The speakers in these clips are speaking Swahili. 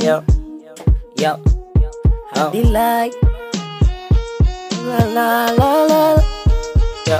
Yo, yo, oh. Delight. La la la la. yo.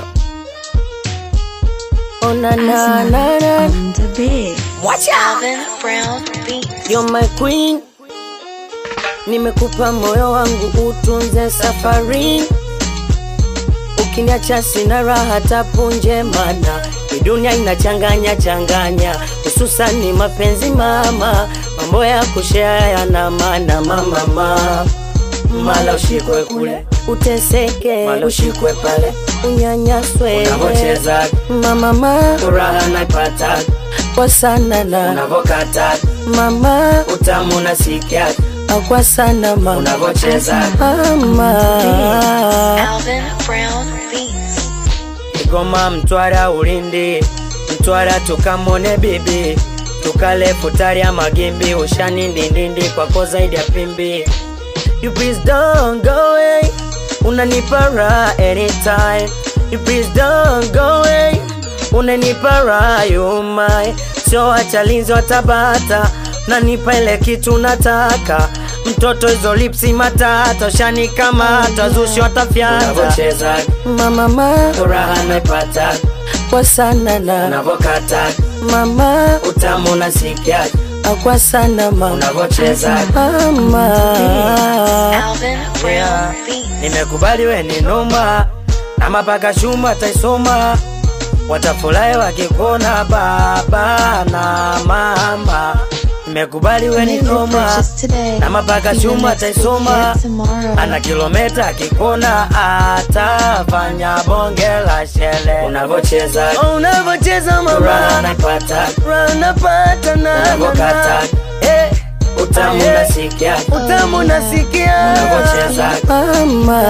Oh na na na na. on the beat. Watch out! Alvin Brown Beats. You're my queen. Nimekupa moyo wangu utunze safari. Ukiniacha sina raha tapunje, mana hii dunia inachanganya changanya, hususani mapenzi mama, mambo ya kushare yana maana mama mama. Mala ushikwe kule, uteseke, mala ushikwe pale, unyanyaswe unavocheza mama mama furaha naipata, kwa sana na unavokata mama utamu unasikia, kwa sana mama unavocheza mama Alvin Brown Beats. Kigoma, Mtwara, Ulindi, Mtwara tukamone bibi, tukale futari ya magimbi, ushani ndindindi kwako zaidi ya pimbi. You please don't go away, unanipa raha anytime. You please don't go away, unanipa raha you my. Sio wachalinzi watabata, nanipa ile kitu nataka. Mtoto hizo lipsi matata, ushanikamata, zushi watafyata. Unavocheza mama mama furaha naipata kwa sana na unavokata mama utamu nasikia kwa sana mama unavocheza mama Alvin Brown Beats. nimekubali we ni noma na mapaka shuma taisoma watafurahi wakikuona baba na mama nimekubali we ni noma na mapaka shuma taisoma ana kilometa akikona atafanya bonge la shele unavocheza Oh, unavocheza furaha mama naipata unapata na unavokata eh utamu Eh. nasikia utamu nasikia unavocheza mama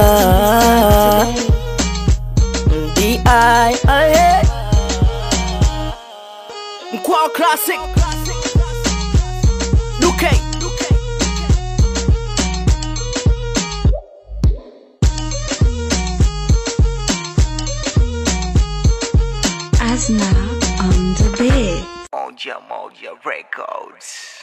di ai ai Mkwao Classic Duke Asna on the beat. Moja Moja Records